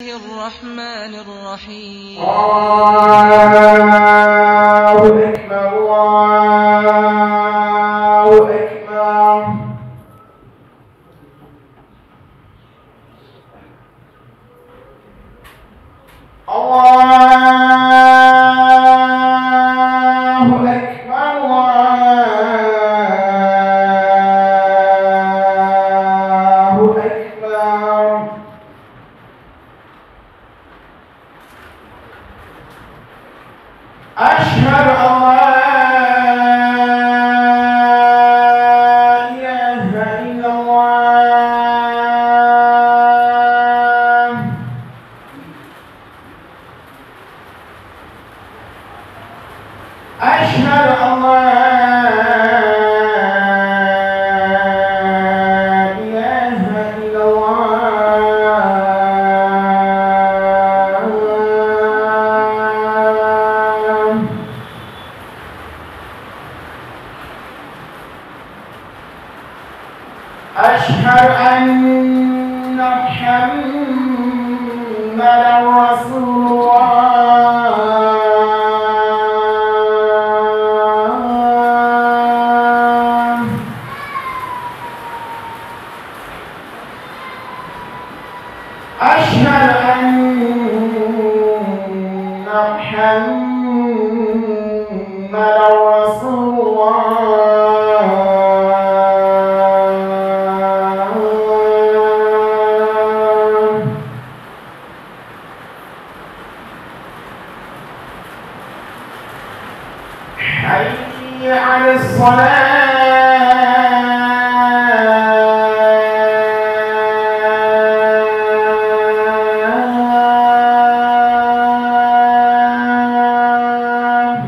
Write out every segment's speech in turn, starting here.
الرحمن الرحيم الله أكبر الله أكبر الله أكبر الله أكبر أشهد أن لا إله إلا الله أشهد أن لا إله إلا الله أشهد أن محمدا رسول الله أشهد أن محمدا رسول الله حي على الصلاة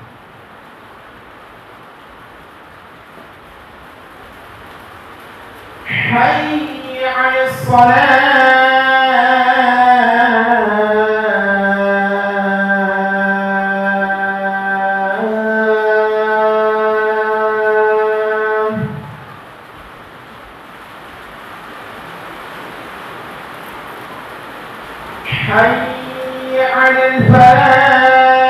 حي على الصلاة حي على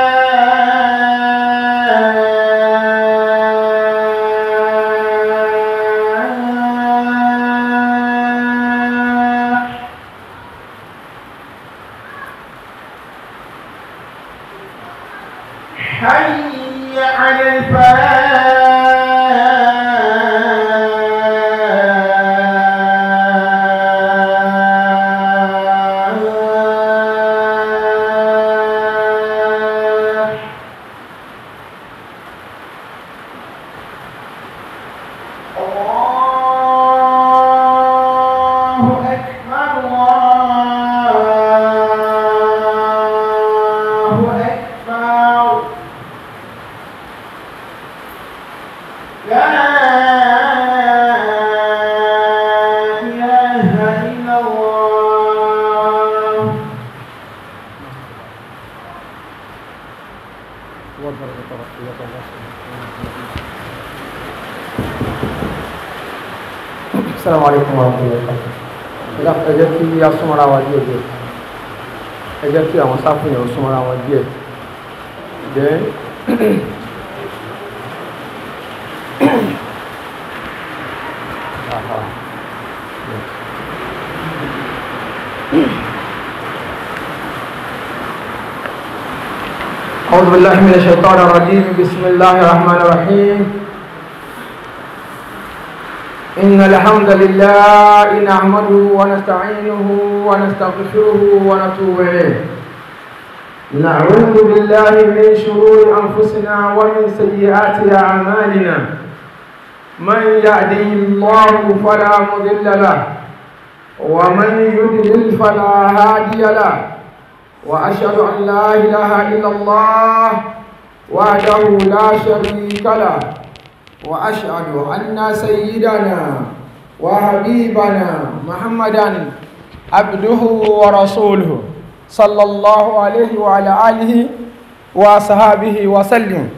الفلاح حي على الفلاح الله أكبر الله أكبر لا إله إلا الله Assalamu alaikum warahmatullahi wabarakatuh. Ẹ̀dá ẹ jẹ́ kí a súnmọ́ra wa díẹ̀ díẹ̀. Ẹ jẹ́ kí àwọn sáfìyàn súnmọ́ra wa díẹ̀. Then Aha. أعوذ بالله من الشيطان الرجيم بسم الله الرحمن الرحيم إن الحمد لله نحمده ونستعينه ونستغفره ونتوب إليه نعوذ بالله من شرور أنفسنا ومن سيئات أعمالنا من يهده الله فلا مضل له ومن يضلل فلا هادي له وأشهد أن لا إله إلا الله وحده لا شريك له وأشهد أن سيدنا وحبيبنا محمدا عبده ورسوله صلى الله عليه وعلى آله وصحابه وسلم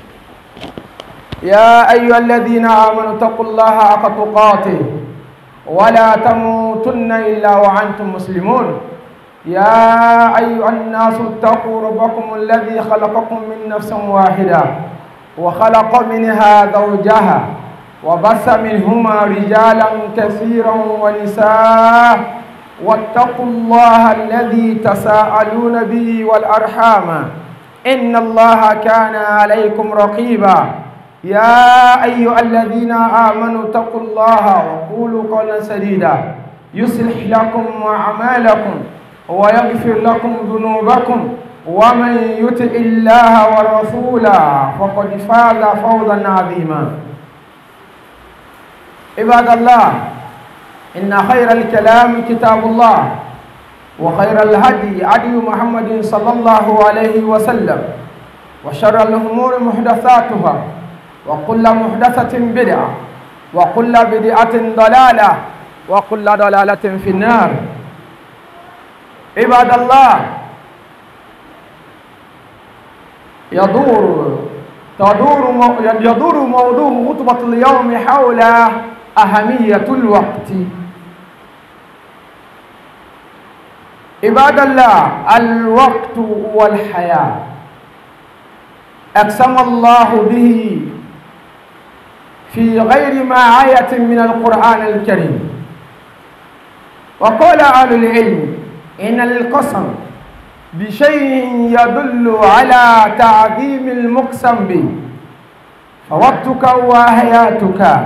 يا أيها الذين آمنوا اتقوا الله حق تقاته ولا تموتن إلا وأنتم مسلمون يا أيها الناس اتقوا ربكم الذي خلقكم من نفس واحدة وخلق منها زوجها وبث منهما رجالا كثيرا ونساء واتقوا الله الذي تساءلون به والأرحام إن الله كان عليكم رقيبا يا أيها الذين آمنوا اتقوا الله وقولوا قولا سديدا يصلح لكم أعمالكم ويغفر لكم ذنوبكم ومن يطع الله ورسوله فقد فاز فوزا عظيما عباد الله إن خير الكلام كتاب الله وخير الهدي هدي محمد صلى الله عليه وسلم وشر الأمور محدثاتها وكل محدثة بدعة وكل بدعة ضلالة وكل ضلالة في النار عباد الله يدور تدور يدور موضوع خطبة اليوم حول أهمية الوقت عباد الله الوقت هو الحياة أقسم الله به في غير ما آية من القرآن الكريم وقال أهل العلم إن القسم بشيء يدل على تعظيم المقسم به فوقتك وحياتك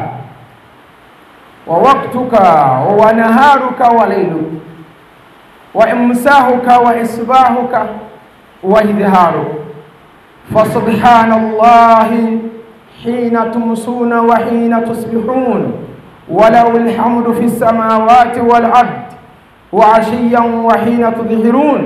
ووقتك ونهارك وليلك وإمساهك وإصباحك وإظهارك فسبحان الله حين تمسون وحين تصبحون وله الحمد في السماوات والأرض وعشيا وحين تظهرون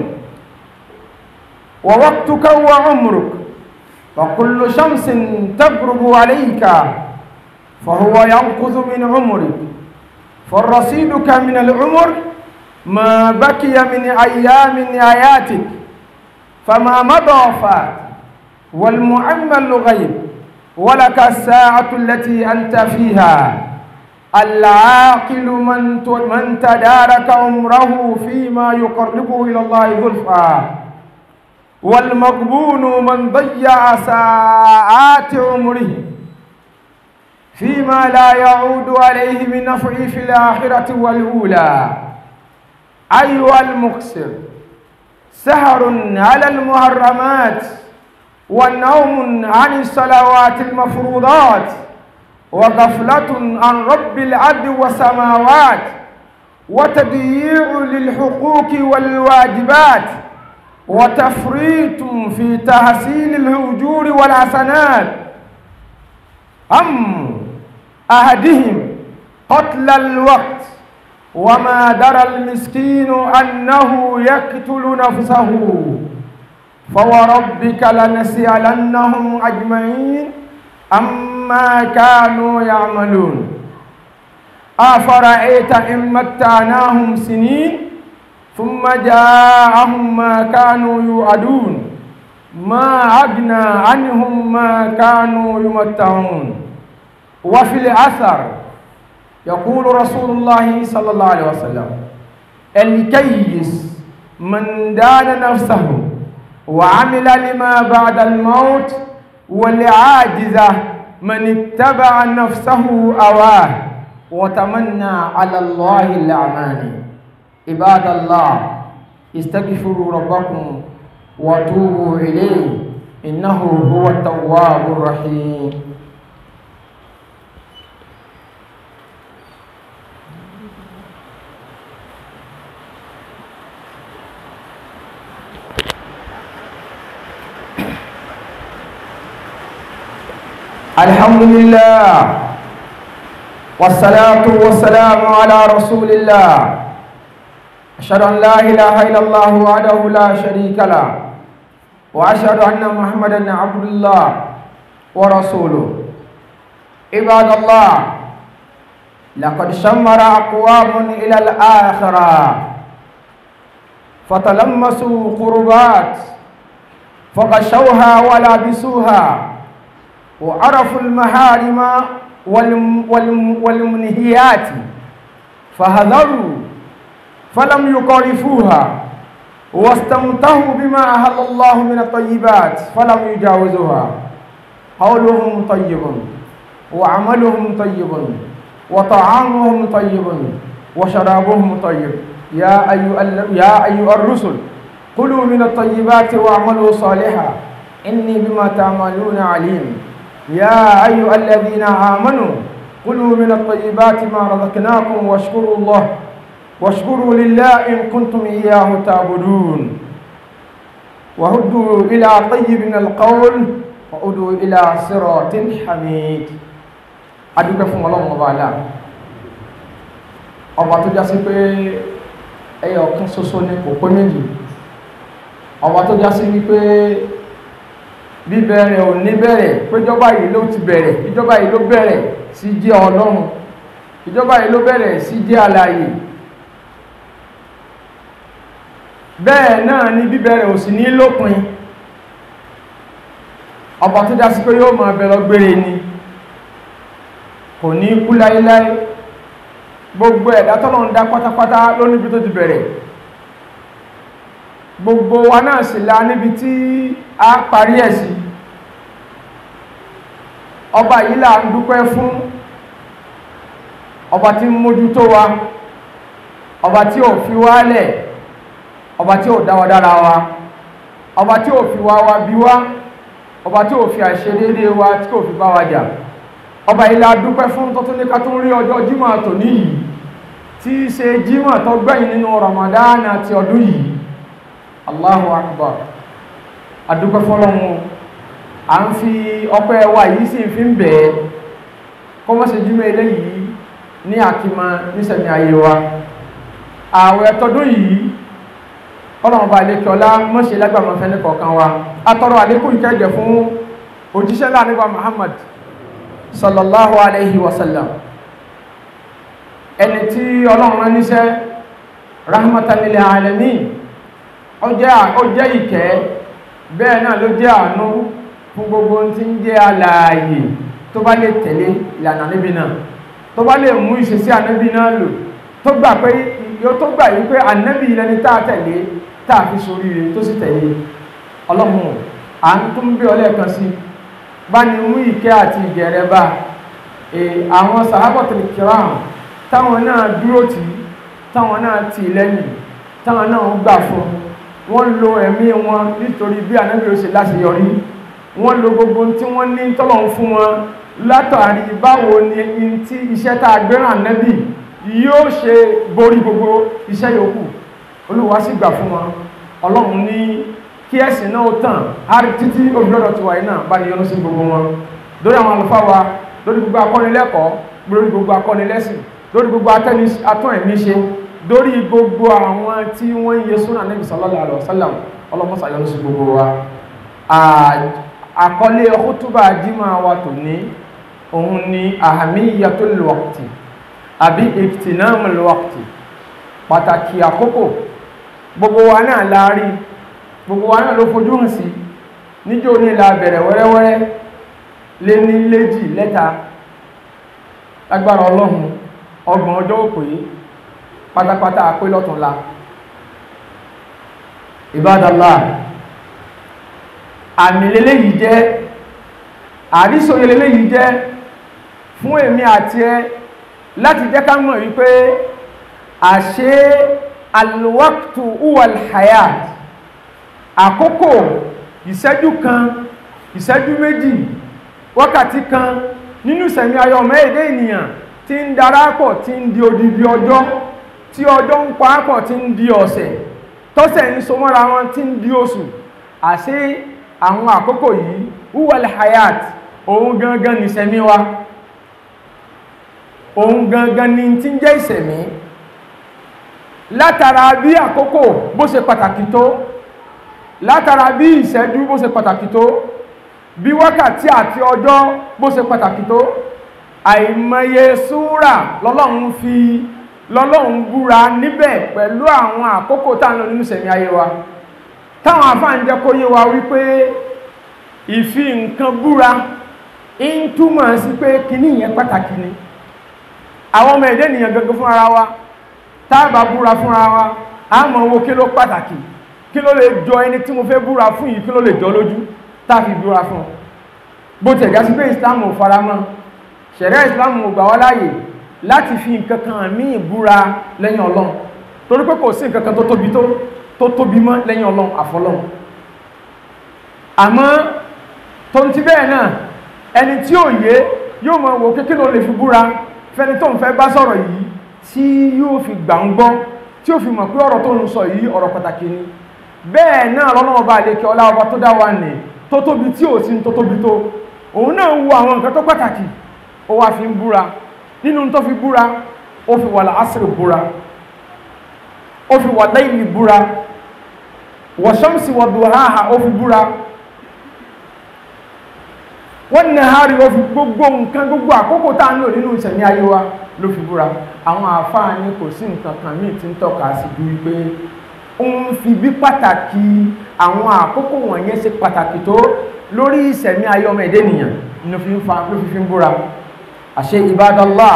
ووقتك وعمرك فكل شمس تغرب عليك فهو ينقذ من عمرك فرصيدك من العمر ما بقي من أيام آياتك فما مضى فات والمعمل غيب ولك الساعة التي أنت فيها العاقل من من تدارك عمره فيما يقربه إلى الله زلفى والمغبون من ضيع ساعات عمره فيما لا يعود عليه من نفع في الآخرة والأولى أيها المقصر سهر على المحرمات والنوم عن الصلوات المفروضات وغفلة عن رب العبد والسماوات وتضييع للحقوق والواجبات وتفريط في تحصيل الهجور والحسنات أم أحدهم قتل الوقت وما درى المسكين أنه يقتل نفسه فوربك لنسألنهم أجمعين أما كانوا يعملون أفرأيت إن متعناهم سنين ثم جاءهم ما كانوا يوعدون ما أغنى عنهم ما كانوا يمتعون وفي الأثر يقول رسول الله صلى الله عليه وسلم الكيس من دان نفسه وعمل لما بعد الموت والعاجزة من اتبع نفسه أواه وتمنى على الله الأعمال عباد الله استغفروا ربكم وتوبوا إليه إنه هو التواب الرحيم الحمد لله والصلاة والسلام على رسول الله أشهد أن لا إله إلا الله وحده لا شريك له وأشهد أن محمدا عبد الله ورسوله عباد الله لقد شمر أقوام إلى الآخرة فتلمسوا قربات فغشوها ولابسوها وعرفوا المحارم والم والم والمنهيات فهذروا فلم يقارفوها واستمتعوا بما أهل الله من الطيبات فلم يجاوزوها قولهم طيب وعملهم طيب وطعامهم طيب وشرابهم طيب يا أيها, يا أيها الرسل كلوا من الطيبات واعملوا صالحا إني بما تعملون عليم يا أيها الذين آمنوا كلوا من الطيبات ما رزقناكم واشكروا الله واشكروا لله إن كنتم إياه تعبدون وهدوا إلى طيب من القول وهدوا إلى صراط حميد adúgbẹ́ fún ọlọ́run ọba àlá ọba tó já sí pé ẹyọ ọ̀kan ṣoṣo ní kò pé méjì ọba tó já sí wípé bíbẹ̀rẹ̀ ò ní bẹ̀rẹ̀ péjọba yìí ló ti bẹ̀rẹ̀ ìjọba yìí ló bẹ̀rẹ̀ sí jẹ́ ọlọ́run ìjọba yìí ló bẹ̀rẹ̀ sí jẹ́ alààyè bẹ́ẹ̀ náà ni bíbẹ̀rẹ̀ ò sì ní lópin ọba tó já sí pé yóò máa bẹ̀rọ gbére ni kò ní kú láíláí gbogbo ẹ̀dá tọ́lọ̀ ń dá pátápátá ló níbi tó ti bẹ̀rẹ̀ gbogbo wa náà sì la níbi tí a parí ẹ̀ sí ọba yìí là ń dúpẹ́ fún ọba tí ń mójútó wa ọba tí ò fi wálẹ̀ ọba tí ò dáwà dára wa ọba tí ò fi wá wa bí wá ọba tí ò fi àìṣedéédé wa tí kò fi bá wa jà ọba yìí la dúpẹ́ fún tó tún ní ká tún rí ọjọ́ jímọ̀ tòní yìí tí í ṣe jímọ̀ tó gbẹ̀yìn nínú Ramadan àti ọdún yìí Allahu Akbar adúpẹ́ fọ́lọ́run à ń fi ọpẹ́ wa yìí sì fi ń bẹ̀ẹ́ kó mọ́ ṣe jímọ̀ eléyìí ní àkímọ nísẹ̀mí ayé wa ààwẹ̀ tọdún yìí ọlọ́run bá lékẹ́ ọlá mọ́ṣe lágbàmọ́ fẹ́ ní kọ̀ọ̀kan wa atọ́rọ àlékún ìkẹ́jẹ̀ fún òjíṣẹ́ láàrin Muhammad sallallahu alaihi wasallam ẹni tí ọlọ́run rán níṣẹ́ rahmatan lil alamin ó jẹ́ ìkẹ́ bẹ́ẹ̀ náà ló jẹ́ àánú fún gbogbo tí ń jẹ́ alààyè tó bá lè tẹ̀lé ìlànà níbi náà tó bá lè mú ìṣesí ànábì náà lò tó gbà pé yóò tó gbà yí pé ànábì ilẹ̀ tá a tẹ̀lé tá a fi sórí rẹ̀ tó sì tẹ̀lé ọlọ́run à ń tún bí ọlẹ́ẹ̀kan sí bá ní mú ìkẹ́ àti ìgẹ̀rẹ́ bá àwọn sàhábọ̀tìl kiram táwọn náà dúró tì táwọn náà tì lẹ́yìn táwọn náà gbà fún wọ́n lo ẹ̀mí wọn nítorí bí ànábì ó ṣe láṣeyọrí wọ́n lo gbogbo tí wọ́n ní tọ́lọ̀ fún wọn látàrí báwo ni tí iṣẹ́ tá a gbéràn ànábì yóò ṣe borí gbogbo iṣẹ́ yòókù olúwa sì gbà fún wọn ọlọ́run ní kí ẹ̀sìn náà tàn árí títí olùdọ́dọ̀ tiwa iná bá ní yọ́nú sí gbogbo wọn lórí àwọn àlùfáà wa lórí gbogbo akọ́nilẹ́kọ̀ọ́ lórí gbogbo akọ́nilẹ́sìn lórí gbogbo atún ẹ̀mí ṣe lórí gbogbo àwọn tí wọ́n ń yẹ súnà Nábì sallallahu alaihi wasallam ọlọ́mọ́sà yọ́nú sí gbogbo wa àkọlé khutba jímọ̀ wa tòní òun ni ahamiyatul waqti àbí ìtìnámul waqti pàtàkì àkókò gbogbo wa náà láàrí gbogbo wa náà ló fojú hàn sí níjó ní ìlà bẹ̀rẹ̀ wẹ́rẹ́wẹ́rẹ́ lé ní léjì lẹ́ta lágbára ọlọ́run ọgbọ̀n ọjọ́ òpè pátápátá pé lọ́túnla ìbádàlá àmì lélẹ́yìí jẹ́ àrísòye lélẹ́yìí jẹ́ fún èmi àti ẹ láti jẹ́ ká mọ̀ wípé àṣẹ alwaktu uwal hayat àkókò ìṣẹ́jú kan ìṣẹ́jú méjì wákàtí kan nínú ìsẹ̀mí ayọ̀ mẹ́ẹ̀dẹ́ ènìyàn tí ń darapọ̀ tí ń di odidi ọjọ́ tí ọjọ́ ń paápọ̀ tí ń di ọ̀sẹ̀ tọ́sẹ̀ ń so mọ́ra wọn tí ń di oṣù àṣẹ àwọn àkókò yìí uwal hayat òun gangan ní ìsẹ̀mí wa òun gangan ní tí ń jẹ́ ìsẹ̀mí látara bí àkókò bó ṣe pàtàkì tó látara bí ìṣẹ́jú bó ṣe pàtàkì tó bí wákàtí àti ọjọ́ bó ṣe pàtàkì tó àìmọye súrà lọ́lọ́run fi lọ́lọ́run búra níbẹ̀ pẹ̀lú àwọn àkókò tá ń lò nínú ìṣẹ̀mí ayé wa táwọn àfáà ń jẹ́ kó yé wa wípé ìfi nǹkan búra ń túmọ̀ sí pé kíní yẹn pàtàkì ni àwọn ọmọ ẹ̀dẹ́ ènìyàn gẹ́gẹ́ fún ara wa táàbà búra fún ara wa a mọ̀ owó kí ló pàtàkì kí ló lè jọ ẹni tí mo fẹ́ búra fún yìí kí ló lè jọ lójú táàfi búra fún bó tẹ̀ já sí pé islam ò faramọ́ ṣẹ̀rẹ́ islam ò gbà wá láàyè láti fi nǹkan kan míì búra lẹ́yìn ọlọ́run torí pé kò sí nǹkan kan tó tóbi tó tó tóbi mọ́ lẹ́yìn ọlọ́run àfọlọ́run àmọ́ tó ń ti bẹ́ẹ̀ náà ẹni tí ò yé yóò mọ̀ wò kékeré ló lè fi búra fẹ́ni tó ń fẹ́ bá sọ̀rọ̀ yìí tí yóò fi gbà ń gbọ́ tí ó fi mọ̀ pé ọ̀rọ̀ tó ń sọ yìí ọ̀rọ̀ pàtàkì ni bẹ́ẹ̀ náà lọ́nà ọba àlekè ọlá ọba tó dá wa nì tó tóbi tí ò sí tó tóbi tó òun náà ń wo àwọn nǹkan tó pàtàkì ó wá fi ń búra nínú tó fi búra ó fi wà láásìrì búra ó fi wà láìlì búra wà ṣọ́mùsì wà dùháhà ó fi búra wọ́n ní àárí ó fi gbogbo nǹkan gbogbo àkókò tá à ń lò nínú ìṣẹ̀mí ayé wa ló fi búra àwọn àáfàá ní kò sí nǹkan kan míì tí ń tọ́ka sí ju wípé ó ń fi bí pàtàkì àwọn àkókò wọ̀nyẹn ṣe pàtàkì tó lórí ìṣẹ̀mí ayé ọmọ ẹ̀dẹ́ nìyàn ló fi ń fa ló fi fi ń búra àṣẹ ìbádọ́lá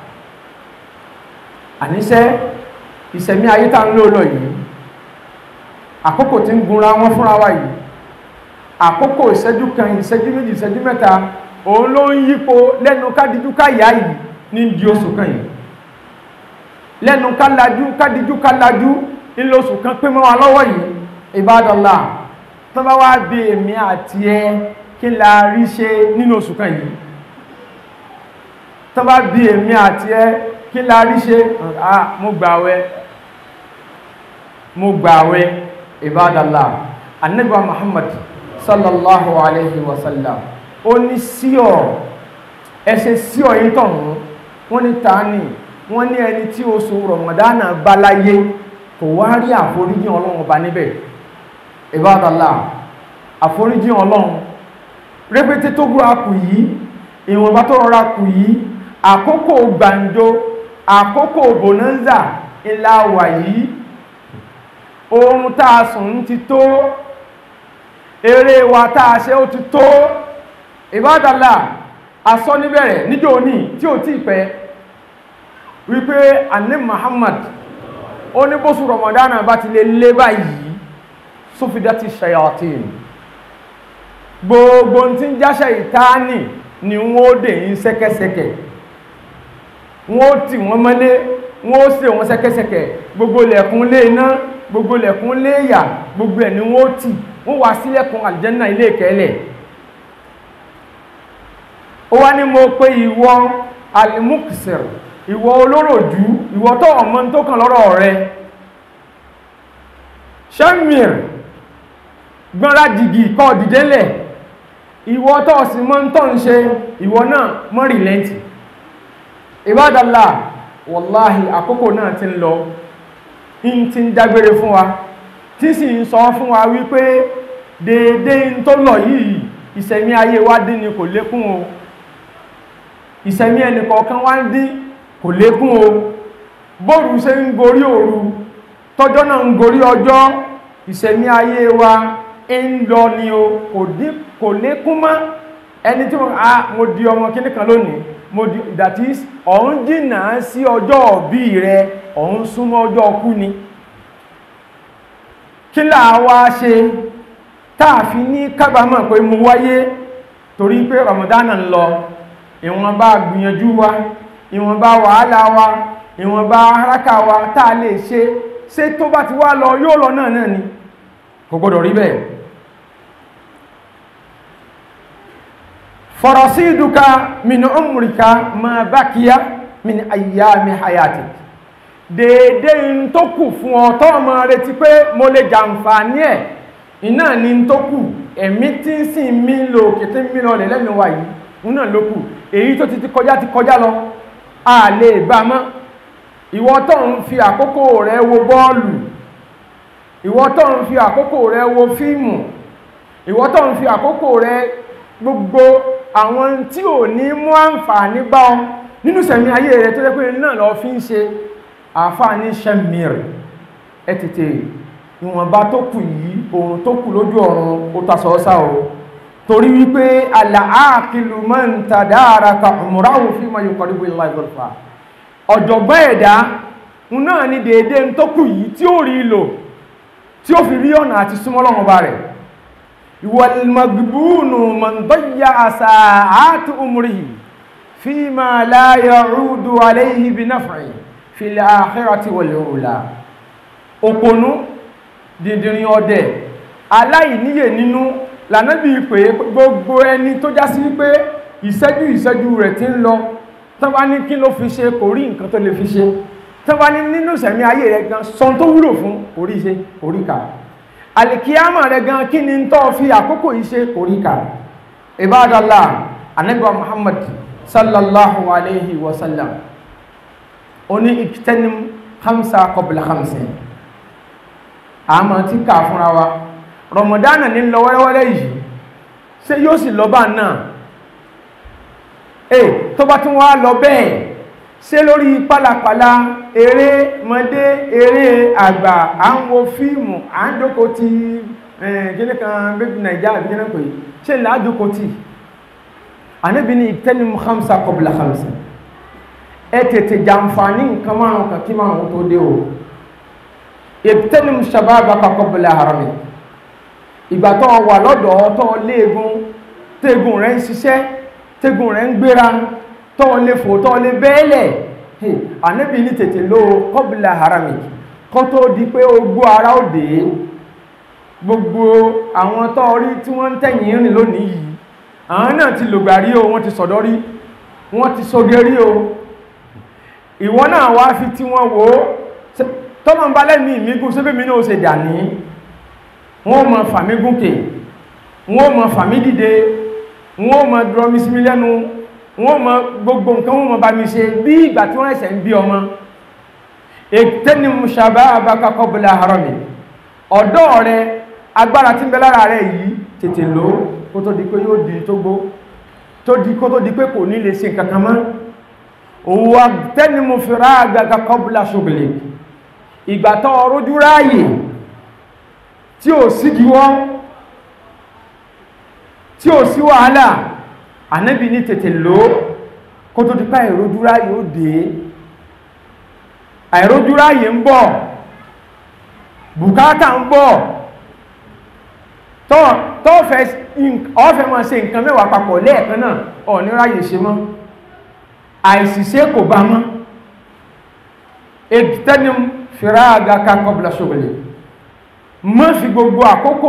àníṣẹ́ ìṣẹ̀mí ayé tá ń lò lọ yìí àkókò tí ń gunra wọn fúnra wa yìí àkókò ìṣẹ́jú kan ìṣẹ́jú méjì ìṣẹ́jú mẹ́ta òun ló ń yípo lẹ́nu kádìjú káyà yìí ní di oṣù kan yìí lẹ́nu kálájú kádìjú kálájú nílò oṣù kan pé mọ́ wa lọ́wọ́ yìí ìbádọ́lá tó bá wá bí èmi àti ẹ kí la rí ṣe nínú oṣù kan yìí tó bá bí èmi àti ẹ kí la rí ṣe ah mo gbàwẹ̀ mo gbàwẹ̀ ìbádọ́lá annabi muhammad sallallahu alayhi wa sallam ó ní síọ̀ ẹsẹ̀ síọ̀ yìí tọ̀hún wọ́n ní tani wọ́n ní ẹni tí oṣù rọ̀mọ̀dánà bá láyé kò wá rí àforíjì ọlọ́run ọba níbẹ̀ ìbádàlá àforíjì ọlọ́run rẹpẹtẹ tó gbúra kù yìí ìwọ̀nba tó rọra kù yìí àkókò gbàǹjo àkókò bonanza ńlá wà yìí oorun tá a sùn ti tó eré wa tá a ṣe ó ti tó ìbádàlá asọ́ níbẹ̀rẹ̀ níjọ́ òní tí ò tí pẹ́ wípé anẹ́ Muhammad ó ní bóṣù Ramadana bá ti lè lé báyìí sófidá ti ṣayatin gbogbo tí ń jáṣẹ ìtaání ni wọ́n dè ń sẹ́kẹ́sẹ́kẹ́ wọ́n tì wọ́n mọ́lé wọ́n ṣe wọ́n sẹ́kẹ́sẹ́kẹ́ gbogbo lẹ̀kún lé iná gbogbo lẹ̀kún lé ìyà gbogbo ẹ̀ ni wọ́n tì wọ́n wá sílẹ̀kùn àlìjẹ́nà ilé ìkẹ́lẹ̀ ó wá ní mo pé ìwọ alimuksir ìwọ olóròjú ìwọ tó ọmọ tó kàn lọ́rọ̀ rẹ shamir gbọ́nra jìgì kọ́ dìdélẹ̀ ìwọ tó sì mọ́ tó ń ṣe ìwọ náà mọ́ rìlẹ́ntì ìbádàlá wàláhì àkókò náà ti ń lọ in ti ń dágbére fún wa tí sì ń sọ fún wa wípé déédé ń tó lọ yìí ìṣẹ̀mí ayé wa dín ni kò lékún o ìṣẹ̀mí ẹnìkọ̀ọ̀kan wá ń dín kò lékún o bóòrù ṣe ń gorí òru tọ́jọ́ náà ń gorí ọjọ́ ìṣẹ̀mí ayé wa ń lọ ni o kò dín kò lékún mọ́ ẹni tí mo di ọmọ kíní kan lónìí mo di that is ọ̀hún jìnnà sí ọjọ́ òbí rẹ ọ̀hún súnmọ́ ọjọ́ ọkú ni kí láà wá ṣe táàfi ní kábàámọ̀ pé mo wáyé torí pé ramadana ń lọ ìwọ̀nba gbìyànjú wa ìwọ̀nba wàhálà wa ìwọ̀nba haraka wa táà lè ṣe ṣe tó bá ti wá lọ yóò lọ náà náà ni kò gbọdọ̀ rí bẹ́ẹ̀ farasiduka min umrika ma bakiya min ayyami hayatik déédé ń tó kù fún ọ tó ọmọ retí pé mo lè jàǹfààní ẹ̀ iná ni ń tó kù ẹ̀mí tí ń sìn mí lò kété mí lọ lè lẹ́nu wa yìí ń náà ló kù èyí tó ti ti kọjá ti kọjá lọ a lè bá mọ́ ìwọ tó ń fi àkókò rẹ wo bọ́ọ̀lù ìwọ tó ń fi àkókò rẹ wo fíìmù ìwọ tó ń fi àkókò rẹ gbogbo àwọn tí ò ní mú àǹfààní bá ọ nínú sẹ̀mí ayé rẹ tó jẹ́ pé náà lọ fi ń ṣe àfáàní sẹ́mìrì ẹ tètè ìwọ̀nba tó kù yìí ohun tó kù lójú ọ̀run ó tasọ̀ ọ́sá o torí wípé àlàákìlù máa ń ta dára ka ọmọráwò fi máa yóò kọrí bóyá ìgbọ̀lfà ọ̀jọ̀gbọ́n ẹ̀dá náà ni déédé ń tó kù yìí tí ó rí lò tí ó fi rí ọ̀nà àti súnmọ́ Ọlọ́run Ọba rẹ̀ wal magbunu man dayya sa'at umrihi fima la ya'udu alayhi bi naf'i fil akhirati wal ula òpònú dìndìnrín ọdẹ aláìníyè nínú lànàbí pé gbogbo ẹni tó já sí pé ìṣẹ́jú ìṣẹ́jú rẹ̀ ti ń lọ tán bá ní kí ló fi ṣe kò rí nǹkan tó lè fi ṣe tán bá ní nínú ìṣẹ̀mí ayé rẹ̀ gan sọ tó wúlò fún kò rí ṣe kò rí kà àlìkíyàmà rẹ̀ gan kí ni tó fi àkókò yìí ṣe kò rí kà ibadallah ànábì wa Muhammad sallallahu alayhi wa sallam oní iktanim khamsa qabla khamsin àmọ́ tí kà fúnra wa rọmọdánà ní lọ wẹ́rẹ́wẹ́rẹ́ yìí ṣé yóò sì lọ bá náà eh tó bá tún wá lọ bẹ́ẹ̀ ṣé lórí pálapàla eré mọdé eré àgbà à ń wo fíìmù à ń jókòó ti kíní kan bébí nàìjíríà àbí kíní pé ṣé là á jókòó tì ànábi ní ìtẹ́nimu hamsa qabla hamsa ẹ tètè jàǹfààní nǹkan márùn kan kí márùn tó dé o ìtẹ́nimu shababaka qabla harami ìgbà tó wà lọ́dọ̀ tó léegun téegun rẹ̀ ń ṣiṣẹ́ téegun rẹ̀ ń gbéra tó lè fò tó lè bẹ́ẹ̀lẹ̀ ànábì ní tètè ló qabla harami kó tó di pé ogbó ara ó dé gbogbo àwọn tó rí tí wọ́n ń tẹ̀yìn rìn lónìí yìí àwọn náà ti lògbà rí o wọ́n ti sọ̀dọ́ rí wọ́n ti soge rí o ìwọ náà wá fi tí wọ́n wò ó tọ́mọ̀ ń bá lẹ́mí ìmígún sébèmí náà ó ṣe dà ní wọ́n mọ̀ fàmí gúnkè wọ́n mọ̀ fàmí dìde wọ́n mọ̀ dúrọ́mí sí mi lẹ́nu wọ́n mọ̀ gbogbo nǹkan wọ́n mọ̀ bá mi ṣe bí ìgbà tí wọ́n ẹ̀sẹ̀ ń bí ọmọ ètẹ́ni musaba abakakọ bọ́lá harami ọ̀dọ́ rẹ agbára tí ń bẹ lára rẹ yìí tètè lò kó tó di pé yóò di tó gbó tó di kó tó di pé kò ní lè ṣe nǹkan kan mọ́ òwò tẹ́ni mo fi rá abakakọ bọ́lá ṣògbèlè ìgbà tó ọrọ́jú ráàyè tí ò sí gíwọ́ tí ò sí wàhálà ànábì ní tètè lò kó tó dípá ìrójúrá yóò dé àìrójúrá yìí ń bọ̀ bùkátà ń bọ̀ tọ́ọ̀fẹ́ máa ṣe nǹkan mẹ́wàá papọ̀ lẹ́ẹ̀kan náà ọ̀ ní ráyè ṣe mọ́ àìsìṣẹ́ kò bá mọ́ ètẹ́nim fìráàgà kakọ́bùlà ṣògbèlè mọ́ fi gbogbo àkókò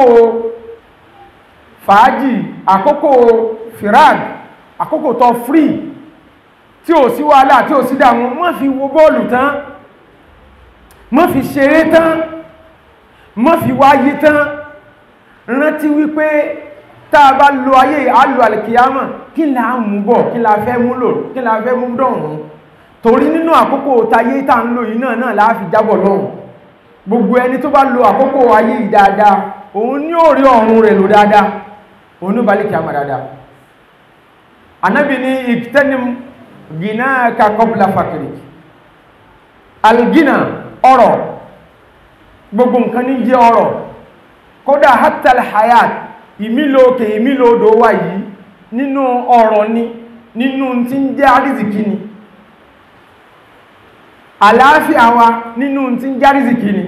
fàájì àkókò firag àkókò tó free tí ò sí wàhálà tí ò sí dàmú mọ́ fi wo bọ́ọ̀lù tán mọ́ fi ṣeré tán mọ́ fi wáyé tán rántí wípé tá a bá lo ayé àlò àlìkìyàmà kí la mú bọ̀ kí la fẹ́ mú lò kí la fẹ́ mú dọ̀rùn torí nínú àkókò tayé tá ń lò yìí náà náà láàfi jábọ̀ lọ́hùn gbogbo ẹni tó bá lo àkókò ayé yìí dáadáa òun ní òrí ọ̀run rẹ̀ lò dáadáa òun ní balẹ̀ kìí àmà dáadáa anábì ní ìtẹ́nim gina ka kọ́bùlà fàkìrì algina ọ̀rọ̀ gbogbo nǹkan ní jẹ́ ọ̀rọ̀ kódà hatal hayat ìmílò òkè ìmílò odò wà yìí nínú ọ̀rọ̀ ni nínú tí ń jẹ́ àrízìkí ni àlàáfíà wa nínú tí ń jẹ́ àrízìkí ni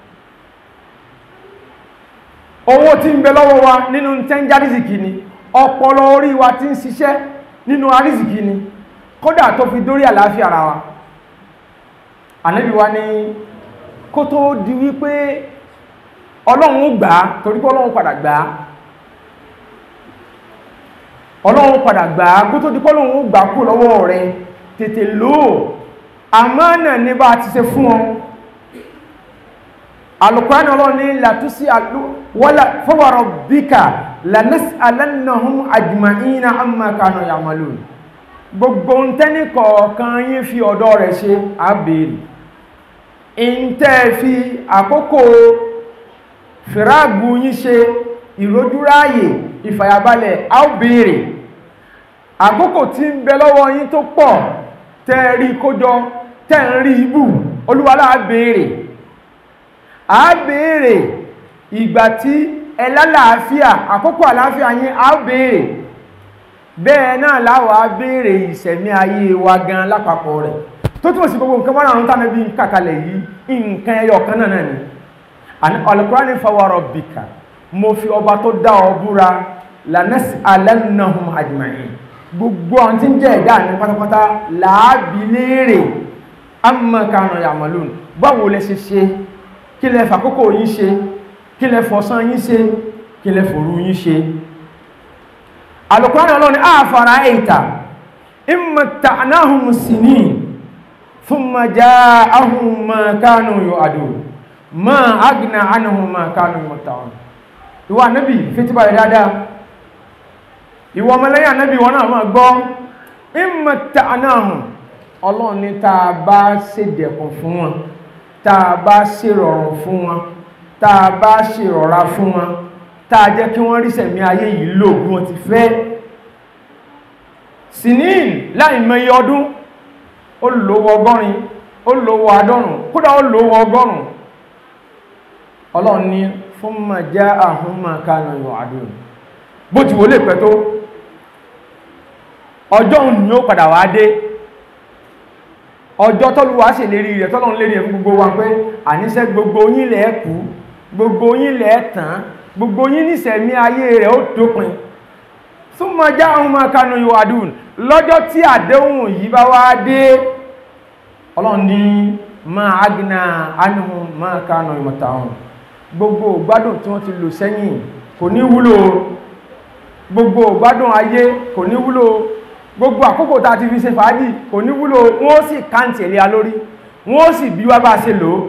owó tí ń bẹ lọ́wọ́ wa nínú tí ń jẹ́ àrízìkí ni ọpọlọ orí wa tí ń ṣiṣẹ́ nínú àrízìkí ni kódà tó fi dórí àlàáfíà ara wa ànábì wa ní kó tó di wípé ọlọ́run ó gbà á torí pé ọlọ́run padà gbà á ọlọ́run padà gbà á kó tó di pé ọlọ́run ó gbà á kú lọ́wọ́ rẹ tètè lò ó àmánà ní bá ti ṣe fún ọ alùkwáni ọlọ́run ní làtúsí wọ́lá fọwọ́rọ̀ bíkà lanas'alannahum ajma'ina amma kanu ya'malun gbogbo ń tẹ́ni kọ̀ọ̀kan yín fi ọ̀dọ̀ rẹ̀ ṣe àbèrè ń tẹ́ fi àkókò fìrágù yín ṣe ìrójúráyè ìfàyàbalẹ̀ àbèrè àkókò tí ń bẹ lọ́wọ́ yín tó pọ̀ tẹ́ rí kójọ tẹ́ ń rí ibù olúwalá àbèrè àbèrè ìgbà tí ẹlálàáfíà àkókò àláfíà yín àbèrè bẹ́ẹ̀ náà láwàá béèrè ìṣẹ̀mí ayé wa gan lápapọ̀ rẹ̀ tó túnmọ̀ sí gbogbo nǹkan mọ́ràn àrùn tánà bí kàkalẹ̀ yìí nǹkan ẹyọ kan náà ni alukurani fawara bika mo fi ọba tó dá ọ búra lanẹ́sì alẹ́nàhùn àjùmáyìn gbogbo àwọn tí ń jẹ́ ẹ̀dá ní pátápátá làábí léèrè amọ̀kànà yàmàlùn báwo lẹ ṣe ṣe kí lẹ fàkókò yín ṣe kí lẹ fọ̀sán yín ṣe kí lẹ fòru yín ṣe alukurani ọlọ́ni àfàrà ẹ̀ta ìmọ̀tànáhùn sinin thumma ja'ahum ma kanu yu'adun ma agna anhum ma kanu yumta'un ìwà nábì fitiba rẹ̀ dáadáa ìwọ ọmọlẹ́yìn ànábì wọn náà máa gbọ́ ìmọ̀tànáhùn ọlọ́run ní tá a bá ṣe dẹ̀kùn fún wọn tá a bá ṣe rọrùn fún wọn tá a bá ṣe rọra fún wọn tá a jẹ́ kí wọ́n rí sẹ̀mí ayé yìí lò bí wọ́n ti fẹ́ sinin láì mẹ́yẹ ọdún ó lówó ọgọ́rin ó lówó àádọ́rùn kódà ó lówó ọgọ́rùn ọlọ́run ní fún ma já àhún ma kánà yọ àdúrà bó ti wọlé pẹ́ tó ọjọ́ òun ni ó padà wá dé ọjọ́ tọ́lúwà sì lérí rẹ̀ tọ́lọ́run lérí ẹ̀ fún gbogbo wa pé àníṣẹ́ gbogbo yín lẹ̀ kú gbogbo yín lẹ̀ tán gbogbo yín níṣẹ̀mí ayé rẹ̀ ó dópin fún ma já àhún ma kánà yọ àdúrà lọ́jọ́ tí àdéhùn yìí bá wá dé ọlọ́run ní ma agna anhum ma kánà ìmọ̀tàun gbogbo gbádùn tí wọ́n ti lò sẹ́yìn kò ní wúlò gbogbo gbádùn ayé kò ní wúlò gbogbo àkókò tá a ti fi ṣe fàájì kò ní wúlò wọ́n sì káǹtì ẹ̀lẹ́ a lórí wọ́n sì bí wá bá ṣe lò ó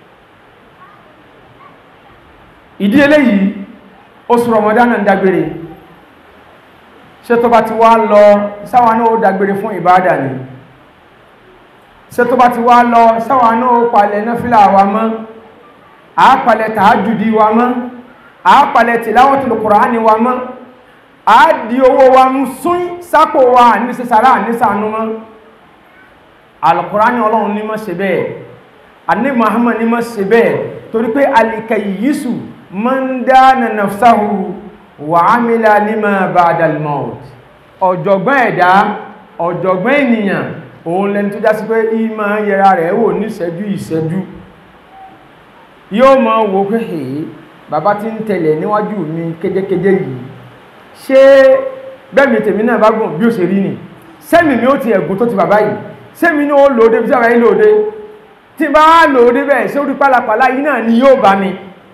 ìdí eléyìí oṣù Ramadan ń dágbére ṣé tó bá ti wá lọ sáwọn náà ó dágbére fún ìbáadà ni ṣé tó bá ti wá lọ sáwọn náà ó palẹ̀ náfílà wa mọ́ àápalẹ̀ tààjùdí wa mọ́ àápalẹ̀ tìláwọ̀tìlù kùránì wa mọ́ àádìí owó wa mú sún sápò wa ní sísára ní sànú mọ́ alùkùránì ọlọ́run ní mọ́ ṣe bẹ́ẹ̀ àní Muhammad ní mọ́ ṣe bẹ́ẹ̀ torí pé alìkàyísù man dana nafsahu wa amila lima ba'da al-maut ọ̀jọ̀gbọ́n ẹ̀dá ọ̀jọ̀gbọ́n ènìyàn òun lẹni tó já sí pé ìmọ̀ yẹra rẹ̀ wò ní ìṣẹ́jú ìṣẹ́jú yóò mọ̀ wò pé èé bàbá tí ń tẹ̀lẹ̀ níwájú mi kéjékéjé yìí ṣé bẹ́ẹ̀mì tèmi náà bá gùn bí ó ṣe rí ni sẹ́mi mi ó ti ẹ̀gùn tó ti bàbá yìí sẹ́mi ní ó lòóde bí sára yìí lòóde tí bá lòóde bẹ́ẹ̀ ṣé orí pálapàla yìí náà ni yóò bá mi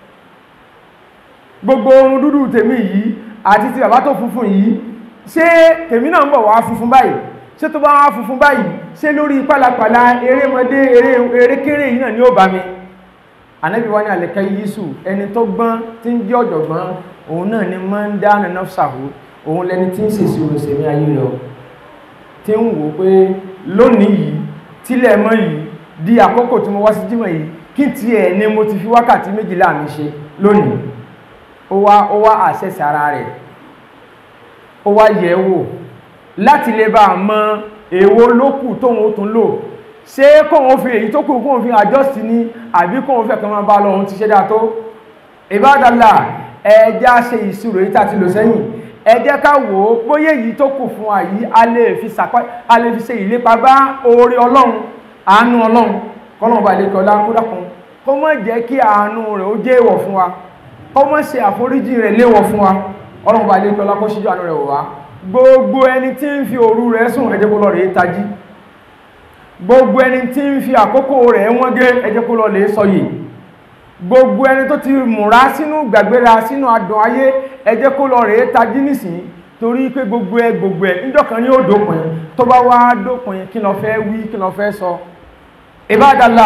gbogbo orun dúdú tèmi yìí àti ti bàbá tó funfun yìí ṣé tèmi náà ń bọ̀ wá funfun báyìí ṣé tó bá wá funfun báyìí ṣé lórí pálapàla erémọdé erékéré yìí náà ni ó bá mi ànábì wá ní àlẹ́kẹ́ yíṣù ẹni tó gbọ́n tí ń jẹ́ ọ̀jọ̀gbọ́n òun náà ni máa ń dá nàná ṣàhó òun lẹni tí ń ṣèṣì òṣèlú ayé lọ tí ń wò pé lónìí yìí tílẹ̀ mọ́ yìí di àkókò tí mo wá sí jímọ̀ yìí kí tiẹ̀ ni mo ti fi wákàtí méjìlá mi ṣe lónìí ó wá ó wá àṣẹṣẹ ara rẹ̀ ó wá yẹ̀ wò láti lè bá a mọ èwo lókù tóun ó tún lò ṣé kóhun fi èyí tó kù kóhun fi àjọ́sí ní àbí kóhun fẹ́ kan máa bá lọ ohun ti ṣe dáa tó ìbádàlá ẹjá ṣe ìṣirò yìí tàti lò sẹ́yìn ẹ jẹ́ ká wò ó bóyé yìí tó kù fún àyí a lè fi sàpá a lè fi ṣe ìlépa bá oore ọlọ́run àánú ọlọ́run kọ́lọ́run bá lè kọ́ lákúdákun kó má jẹ́ kí àánú rẹ̀ ó jẹ́ èèwọ̀ fún wa kó má ṣe àforíjì rẹ̀ léèwọ̀ fún wa ọlọ́run bá lè kọ́ lákó síjú àánú rẹ̀ wò wá gbogbo ẹni tí ń fi òru rẹ̀ sùn ẹ jẹ́ kó lọ rèé tají gbogbo ẹni tí ń fi àkókò rẹ̀ wọ́n gé ẹ jẹ́ kó lọ lè sọ yìí gbogbo ẹni tó ti múra sínú gbàgbéra sínú adùn ayé ẹ jẹ́ kó lọ rèé tají nísìn torí pé gbogbo ẹ gbogbo ẹ níjọ́ kan ní ó dópin tó bá wá dópin kí lọ fẹ́ wí kí lọ fẹ́ sọ ìbádàlá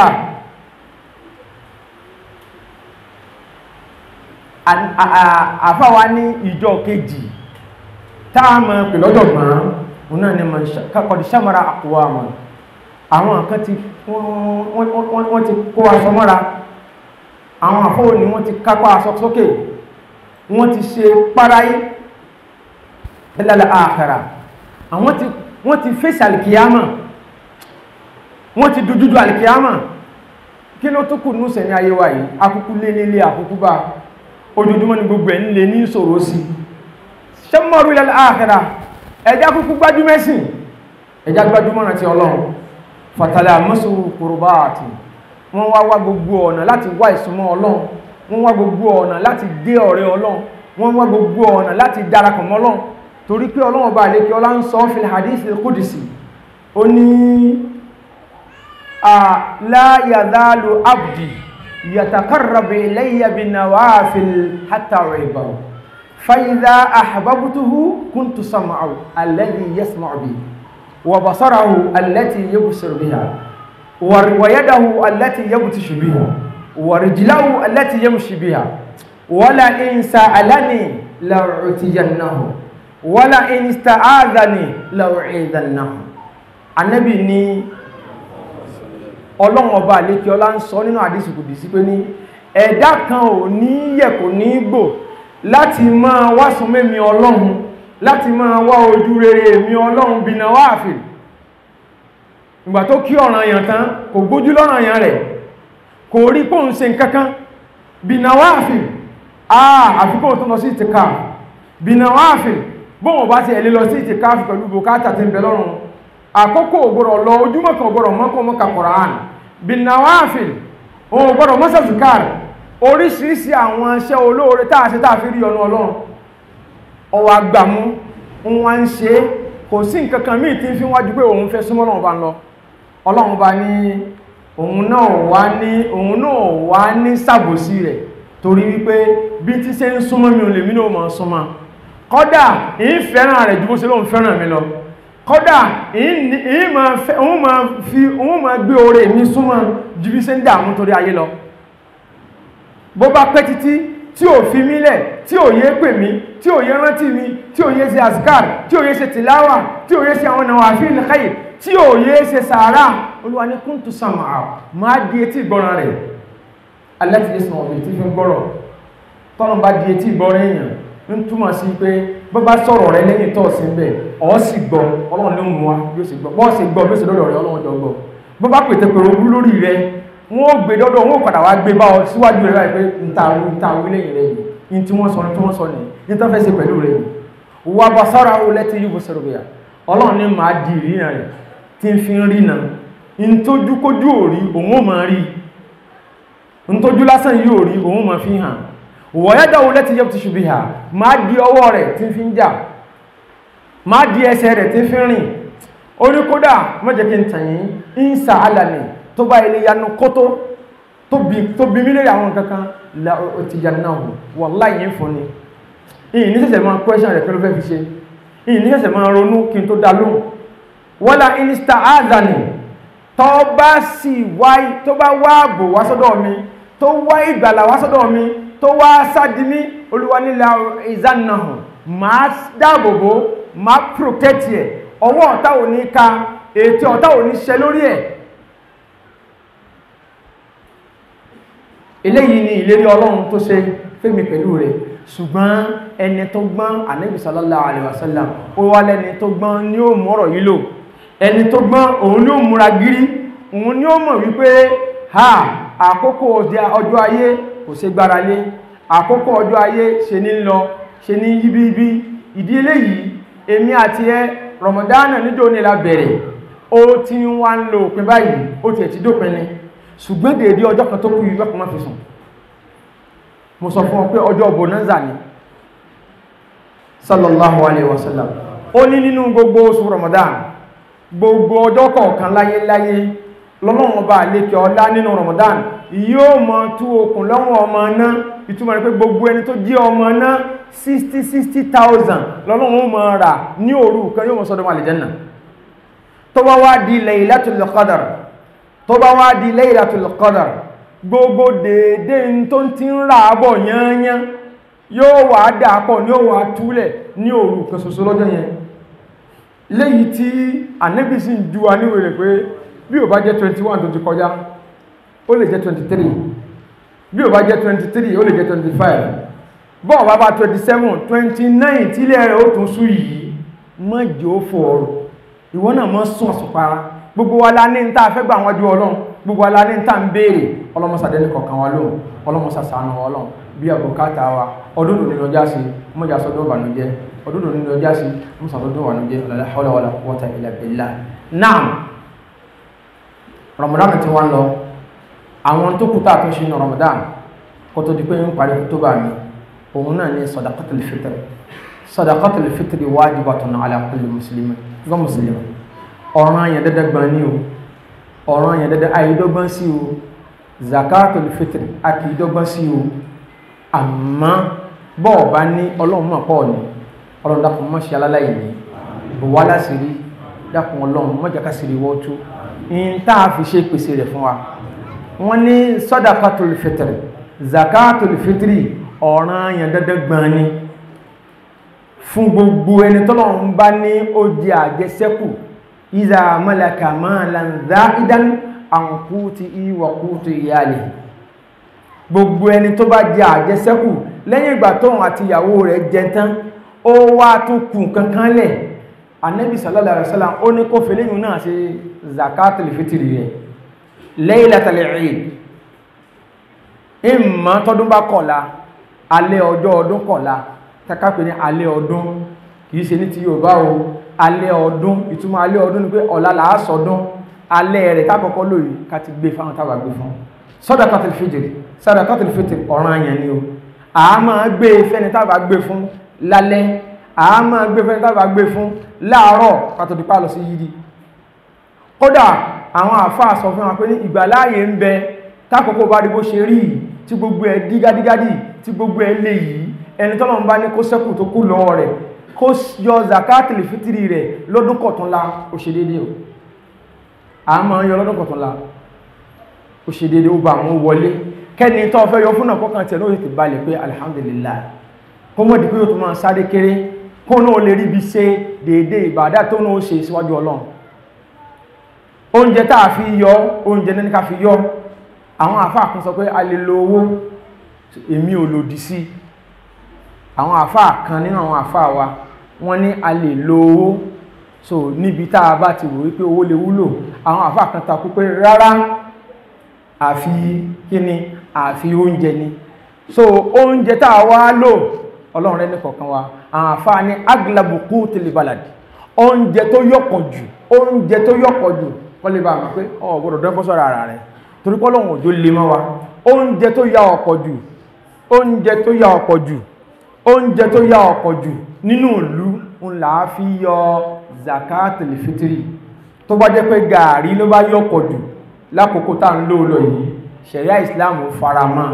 àfáwa ní ìjọ kejì táàmù pèlọ́dọ̀gbọ̀n òun náà ni kọ̀dí sàmàrà àkùwà wọn àwọn kan ti wọ́n ti kó aṣọ mọ́ra àwọn àfọwò ni wọ́n ti kápá aṣọ sókè wọ́n ti ṣe páráyé ẹlẹ́lẹ́ àkàrà àwọn ti wọ́n ti fèsì alìkìyàmà wọ́n ti dojúdú alìkìyàmà kí ló tó kù ní sẹ̀mí ayé wa yìí akúkú lé nílé àkúkú bá ojoojúmọ́ ni gbogbo ẹ̀ ń lè ní ìṣòro sí ṣẹ́mọ̀rú ilẹ̀ àkàrà ẹjá kúkú gbájúmẹ́sìn ẹjá gbájúmọ́ràn ti ọlọ́run fàtàlẹ̀ àmọ́sù kùrùbá àti wọ́n wá wá gbogbo ọ̀nà láti wá ìsúnmọ́ ọlọ́run wọ́n wá gbogbo ọ̀nà láti dé ọ̀rẹ́ ọlọ́run wọ́n wá gbogbo ọ̀nà láti darapọ̀ mọ́ ọlọ́run torí pé ọlọ́run ọba àlékè ọlá ń sọ fil hadith al-qudsi ó ní la yazalu abdi yatakarrabu ilayya bin nawafil hatta uhibbahu fa idha ahbabtuhu kuntu sam'ahu alladhi yasma'u bihi wa basarahu allati yubsiru biha wa yadahu allati yabtishu biha wa rijlahu allati yamshi biha wala in sa'alani la'utiyannahu wala in ista'adhani la'u'idannahu Ànábì ní Ọlọ́run ọba àlékí ọlá ń sọ nínú àdísì kùdì sí pé ní ẹ̀dá kan ò ní yẹ̀ kò ní gbò láti máa wá sún mẹ́mi Ọlọ́run láti máa wá ojú rere mi Ọlọ́run bí na wáàfì ìgbà tó kí ọ̀ràn èèyàn tán kò gbójú lọ́ràn èèyàn rẹ̀ kò rí pòun ṣe nǹkankan bí na wáàfì àà àfikún tó lọ sí ìtìká bí na wáàfì bóhùn bá ti ẹ̀lẹ́ lọ sí ìtìká pẹ̀lú bùkátà tí ń bẹ lọ́rùn àkókò ògbọ́rọ̀ lọ ojúmọ́ kan ògbọ́rọ̀ mọ́kàn mọ́kà Qur'an bí na wáàfì òun ògbọ́rọ̀ mọ́sàzùkár oríṣiríṣi àwọn iṣẹ́ olóore táà ṣe táà fi rí ọ̀nà Ọlọ́run ọwọ́ agbàmú wọn ń ṣe kò sí nǹkan kan míì tí ń fi wájú pé òun fẹ́ súnmọ́ Ọlọ́run bá ń lọ Ọlọ́run bá ní òun náà wá ní òun náà wá ní sàbòsí rẹ̀ torí wípé bí tí ṣe ń súnmọ́ mi ò lè mí náà mọ̀ súnmọ́ kọ́dà ìyí fẹ́ràn rẹ̀ ju bó ṣe lóun fẹ́ràn mi lọ kọ́dà ìyí máa fi òun máa gbé oore mi súnmọ́ ju bí ṣe ń dààmú torí ayé lọ bó bá pẹ́ títí tí ò fi mílẹ̀ tí ò yé pè mí tí ò yé rántí mi tí ò yé ṣe azkar tí ò yé ṣe tìláwà tí ò yé ṣe àwọn nàwàfíìl khair tí ò yé ṣe sàárà olúwa ní kúntù sàmà máa di etí ìgbọ́ràn rẹ̀ alẹ́tì yé sàn ọ̀bẹ̀ tí fi ń gbọ́rọ̀ tọ́nà bá di etí ìgbọ́ràn èèyàn ń túmọ̀ sí pé bó bá sọ̀rọ̀ rẹ lẹ́yìn tó sí bẹ̀ ọ́ sì gbọ́ ọlọ́run ló mú wa bí ó sì gbọ́ bọ́ sì gbọ́ bí ó sì lọ́dọ̀ rẹ ọlọ́run jọ gbọ́ bó bá pètè pèrò ogún lórí rẹ wọ́n ó gbé dọ́dọ̀ wọ́n ó padà wá gbé bá ọ síwájú rẹ láì pé ntàwí ntàwí lẹ́yìn rẹ yìí ní tí wọ́n sọ ní tí wọ́n sọ nìyí ní tó fẹ́ ṣe pẹ̀lú rẹ yìí wà bá sára ó lẹ́tí yóò sọ̀rọ̀ bíyà ọlọ́run ní máa di ìrìnà rẹ̀ tí ń fi ń rìnà ń tójú kójú òrí òun ó máa rí ń tójú lásán yóò rí òun ó máa fi hàn wọ̀yẹ́dà ó lẹ́tí yóò ti ṣubí hà máa di ọwọ́ rẹ̀ tí ń fi ń jà máa di ẹsẹ̀ rẹ̀ tí ń fi rìn ó ní kódà mọ́jẹ́ kí n tàn yín ń sa alàmì tó bá ilé yanu kótó tó bí mílẹ̀ àwọn kankan la ti jà náà wallahi yìí fún ni ìyìn ní sẹ̀sẹ̀ máa question rẹ̀ pẹ̀lú fẹ́ fi ṣe ìyìn ní sẹ̀sẹ̀ máa ronú kí n tó dá lóhùn wọ́lá inista azani tó bá sì wá tó bá wá ààbò wá sọ́dọ̀ mi tó wá ìgbàlà wá sọ́dọ̀ mi tó wá sádìmí olúwa nílà ìzánahùn máa dáàbòbò máa protect ẹ̀ ọwọ́ ọ̀tá ò ní ka ètò ọ̀tá ò ní ṣẹ lórí ẹ̀ eléyìí ni ìlérí ọlọ́run tó ṣe fẹ́mi pẹ̀lú rẹ̀ ṣùgbọ́n ẹni tó gbọ́n ànábì sallallahu alaihi wasallam ó wá lẹ́ni tó gbọ́n ní ó mọ́rọ̀ yìí lò ẹni tó gbọ́n òun ní ó múra gírí òun ní ó mọ̀ wípé ha àkókò ọjọ́ ayé kò ṣe gbára lé àkókò ọjọ́ ayé ṣe ní lọ ṣe ní yíbíbí ìdí eléyìí èmi àti ẹ rọmọdánà níjó ní la bẹ̀rẹ̀ ó ti ń wá ń lo òpin báyìí ó tiẹ̀ ti dópin ni ṣùgbọ́n dèédé ọjọ́ kan tó kú ìwé kan má fi sùn mo sọ fún ọ pé ọjọ́ bonanza ni sallallahu alaihi wasallam ó ní nínú gbogbo oṣù ramadan gbogbo ọjọ́ kọ̀ọ̀kan láyé láyé lọ́lọ́wọ́n bá lékẹ́ ọlá nínú ramadan yóò mọ tú okùn lọ́wọ́ ọmọ náà ìtumọ̀ rẹ̀ pé gbogbo ẹni tó jẹ́ ọmọ náà 60 60,000 lọ́lọ́wọ́n mọ̀ rà ní òru kan yóò mọ̀ sọ́dọ̀ àlìjẹ́nà tó bá wá di laylatul qadr tó bá wá di laylatul qadr gbogbo dédé tó ti ń rà bọ̀ yányán yóò wà dàpọ̀ ní ó wà túlẹ̀ ní òru kan ṣoṣo lọ́jọ́ yẹn léyìí tí ànábì sì ń ju wa níwèé rẹ̀ pé bí ò bá jẹ́ 21 tó ti kọjá ó lè jẹ́ 23 bí ò bá jẹ́ 23 ó lè jẹ́ 25 bọ́ọ̀ bá bá 27 29 tílẹ̀ rẹ̀ ó tún sú yìí mọ́jì ó fò ọ̀rọ̀ ìwọ náà mọ́ sún ọ̀sùnpara gbogbo wa la ní ń tàà fẹ́ gbà wọ́n ju ọlọ́run gbogbo wa la ní ń tàà ń béèrè ọlọ́mọsàdé ní kọ̀ọ̀kan wa lóhùn ọlọ́mọsàsánà wa ọlọ́run bí àbùkátà wa ọdún òní lọ́jà sí mọ́jà sọ́dọ̀ ìbànújẹ́ ọdún òní lọ́jà sí mọ́jà sọ́dọ̀ ìbànújẹ́ la hawla wala quwwata illa billah náà Ramadan ti wá ń lọ àwọn tó kú tàà tó ṣe ní Ramadan kó tó di pé ń parí tó bá mi òun náà ní sadaqatul fitr sadaqatul fitr wajibatun ala kulli muslimin gbọ́n mùsùlùmí ọ̀ràn yẹn dẹ́dẹ́ gbọ́n ní o ọ̀ràn yẹn dẹ́dẹ́ àìdọ́gbọ́n sí o zakatul fitr àkìdọ́gbọ́n sí o àmọ́ bọ́ọ̀ bá ní ọlọ́run mọ̀ pọ̀ ní ọlọ́run dákun mọ́ ṣe aláláyé ní bùwá láṣìírí dákun ọlọ́run mọ́ jẹ́ká sí ìwọ́ tó in tá a fi ṣe pèsè rẹ̀ fún wa wọ́n ní sadaqatul fitr zakatul fitri ọ̀ràn yẹn dẹ́dẹ́ gbọ́n ní fún gbogbo ẹni tọ́lọ́run bá ní ó di àjẹsẹ́kù ìzà malaka malan za'idan an quti wa quti iyali gbogbo ẹni tó bá jẹ àjẹsẹ́kù lẹ́yìn ìgbà tóun àti ìyàwó rẹ̀ jẹ tán ó wá tún kù kankan lẹ̀ Ànábì sallallahu alaihi wasallam ó ní kó fèléyìn náà ṣe zakatul fitri rẹ̀ laylatul eid ìmọ̀ tọdún bá kọ̀la alẹ́ ọjọ́ ọdún kọ̀la takápẹ́ ní alẹ́ ọdún kìí ṣe ní ti Yorùbá o alẹ́ ọdún ìtumọ̀ alẹ́ ọdún ni pé ọ̀la làásọdún alẹ́ rẹ̀ tákọ́kọ́ lóyìí ká ti gbé fáwọn tábà gbé fún sadaqatul fitri sadaqatul fitri ọ̀ràn yẹn ni o a máa gbé fẹ́ni tábà gbé fún lálẹ́ a máa gbé fẹ́ni tábà gbé fún láàárọ̀ kátó dípá lọ sí yídi kódà àwọn àfáà sọ fún wa pé ní ìgbàláyè ń bẹ tákòókò bá rí bó ṣe rí tí gbogbo ẹ̀ dígádígádì tí gbogbo ẹ̀ lè yìí ẹni tọ́lọ̀ ń bá ní kó sẹ́kù tó kú lọ́wọ́ rẹ̀ kó yọ zakatul fitri rẹ̀ lọ́dún kọ̀túnla ó ṣe déédéé o a máa ń yọ lọ́dún kọ̀túnla ó ṣe dédé ó bá àwọn wọlé kẹ́ni tó fẹ́ yọ fún náà kọ́kàn tẹ̀ lórí ti balẹ̀ pé alhamdulillah kó mọ́ di pé yóò tó máa sáré kéré kó náà lè rí bí ṣe dédé ìbàdá tó náà ṣe síwájú ọlọ́run oúnjẹ tá a fi yọ oúnjẹ ní ká fi yọ àwọn àfáà kan sọ pé a lè lo owó èmi ò lòdì sí àwọn àfáà kan nínú àwọn àfáà wa wọ́n ní a lè lo owó so níbi tá a bá ti wò wípé owó lè wúlò àwọn àfáà kan takú pé rárá àfi kíni àfi oúnjẹ ni so oúnjẹ tá a wá lò ọlọ́run rẹ ní kọ̀ọ̀kan wa àwọn àfáà ní aglabuku tilibaladi oúnjẹ tó yọ̀pọ̀ jù oúnjẹ tó yọ̀pọ̀ jù kọ́ lè bá a mọ̀ pé ọ̀ gbọ́dọ̀ dán fọ́sọ̀rọ̀ ara rẹ̀ torí pé ọlọ́run òjò lè mọ́ wa oúnjẹ tó ya ọ̀pọ̀ jù oúnjẹ tó ya ọ̀pọ̀ jù oúnjẹ tó ya ọ̀pọ̀ jù nínú ìlú ń là á fi yọ zakatul fitri tó bá jẹ́ pé gàárì ló bá yọ̀pọ̀ jù lákòókò tá ń lò lọ yìí ṣẹ̀ríà islam faramọ́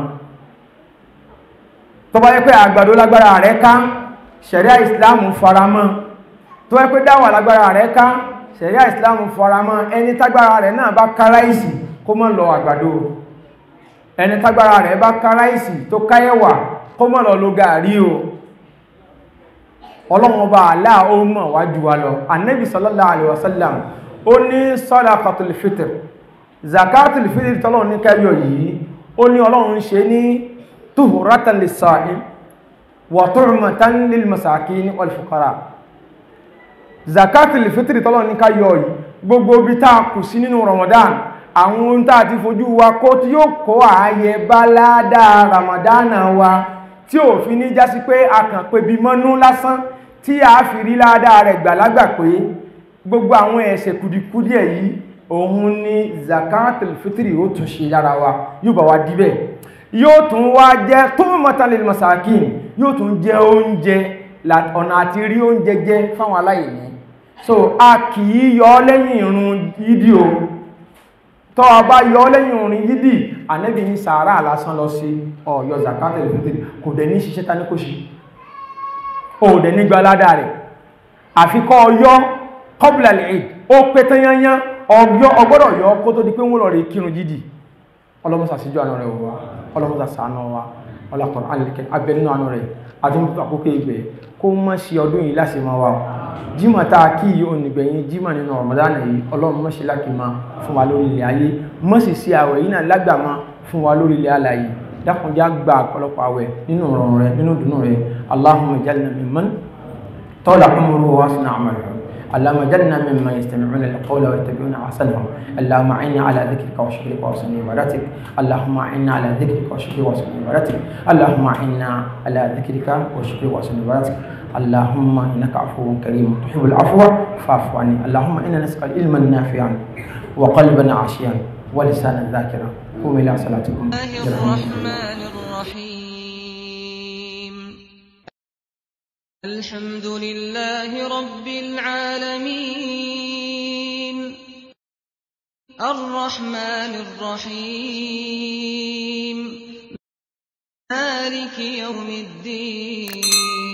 tó bá yẹ pé àgbàdo lágbára rẹ̀ ká ṣẹ̀ríà islam faramọ́ tó bá yẹ pé dáwà lágbára rẹ̀ ká ṣẹ̀ríà islam faramọ́ ẹni tágbára rẹ̀ náà bá ká ráìsì kó mọ́ lọ àgbàdo ẹni tágbára rẹ̀ bá ká ráìsì tó káyẹ̀wà kó mọ́ lọ lo gàrí o ọlọ́run ọba àlá ó mọ̀ wájú wa lọ annabi sallallahu alaihi wasallam ó ní sadaqatul fitr zakatul fitr tọ́lọ́run ní kẹyọ yìí ó ní ọlọ́run ṣe ní tuhuratan lis-sa'im wa tu'matan lil masakin wal fuqara zakatul fitr tọ́lọ́run ní kẹyọ yìí gbogbo bí tá kù sí nínú ramadan àwọn ohun tá ti fojú wa kó tí yóò kó ààyè bá ládàá ramadana wa tí ò fi ní jásí pé a kàn pé bí mọ́nú lásán tí a fi rí ládàá rẹ̀ gbàlágbà pé gbogbo àwọn ẹ̀ṣẹ̀ kùdìkúdì yìí òun ni zakatul fitri ó tún ṣe lára wa yóò bá wa díbẹ̀ yóò tún wá jẹ́ tó mọ́tàlẹ̀ masakin yóò tún jẹ́ oúnjẹ ọ̀nà àti rí oúnjẹ jẹ fáwọn aláìní so a kì í yọ lẹ́yìn irun yídì o tọ́ a bá yọ lẹ́yìn irun yídì ànẹ́bì ní sàárà lásán lọ sí ọ̀yọ́ zakatul fitri kò dẹ̀ ní ṣiṣẹ́ ta ní kò ṣe ó dẹ̀ ní gbalada rẹ̀ àfikọ́ ọyọ́ qabla al-eid ó pẹ́ tán yányán ọgbọ́ ọgbọ́dọ̀ yọ kó tó di pé wọ́n lọ rí kírun jídì ọlọ́mọsà síjú àánú rẹ̀ wá ọlọ́mọsà sàánú wa ọlọ́pàá alìkẹ́ abẹ nínú àánú rẹ̀ àtúntò àkókò ìgbẹ̀ kó mọ́ sí ọdún yìí láti máa wà jímọ̀ tá a kí yìí onígbẹ̀yìn jímọ̀ nínú Ramadan yìí ọlọ́run mọ́ sí láti máa fún wa lórí ilẹ̀ ayé mọ́ sì sí àwẹ̀ yìí náà lágbàmọ́ fún wa lórí ilẹ̀ alàyè dákùnjá gba ọ̀pọ̀lọpọ̀ àwẹ̀ nínú ọ̀rọ̀ rẹ̀ nínú dùnú rẹ̀ Allahumma jalna mimman tọ́lá kọ́mọ́rú wa sínú àmàlẹ́ اللهم اجعلنا ممن يستمعون القول ويتبعون احسنه اللهم اعنا على ذكرك وشكرك وحسن عبادتك اللهم اعنا على ذكرك وشكرك وحسن عبادتك اللهم اعنا على ذكرك وشكرك وحسن عبادتك اللهم انك عفو كريم تحب العفو فاعف عني اللهم انا نسال علما نافعا وقلبا عاشيا ولسانا ذاكرا قوموا الى صلاتكم الله الرحمن الرحيم الحمد لله رب العالمين الرحمن الرحيم مالك يوم الدين